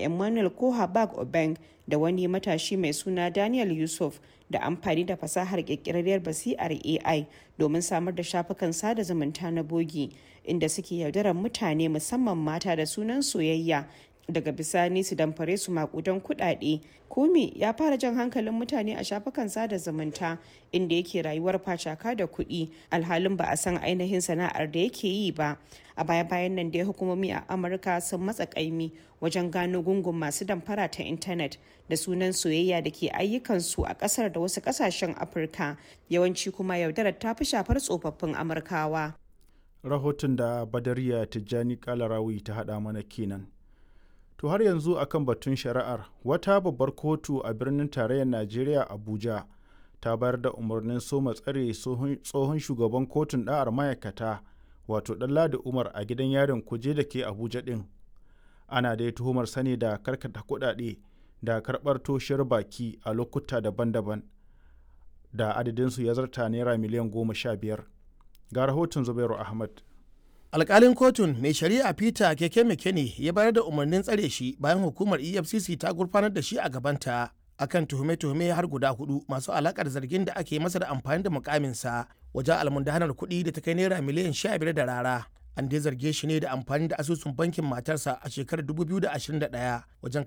emmanuel kohabag obeng da wani matashi mai suna daniel yusuf da amfani da fasahar kirkirarriyar basi'ar ai domin samar da shafukan sada zumunta na bogi inda suke yaudarar mutane musamman mata da sunan soyayya daga bisani su damfare su makudan kudade kumi ya fara jan hankalin mutane a shafukan sada zumunta inda yake rayuwar facaka da kuɗi alhalin ba a san ainihin sana'ar da yake yi ba a baya bayan nan dai hukumomi a amurka sun matsa kaimi wajen gano gungun masu damfara ta intanet da sunan soyayya da ke ayyukansu a kasar da wasu kasashen afirka yawanci kuma yaudarar ta fi shafar tsofaffin amurkawa rahoton da badariya tijjani kalarawi ta haɗa mana kenan To har yanzu akan batun shari'ar wata babbar kotu a birnin tarayyar Najeriya Abuja ta bayar da umarnin soma tsare tsohon shugaban kotun ɗa'ar ma'aikata wato Ɗanladi Umar a gidan yarin kuje da ke Abuja ɗin. Ana dai tuhumar sani da karkata kuɗaɗe da karɓar toshiyar baki a lokuta daban-daban da adadinsu ya zarta naira miliyan goma sha biyar. Ga rahoton Zubairu Ahmad. alkalin kotun mai shari'a peter keke mekene ya bayar da umarnin tsare shi bayan hukumar efcc ta gurfanar da shi a gabanta akan tuhume-tuhume har guda hudu masu alakar zargin da ake masa da amfani da mukaminsa wajen almundahanar kuɗi da ta kai naira miliyan sha biyar da rara an dai zarge shi ne da amfani da asusun bankin matarsa a shekarar 2021 wajen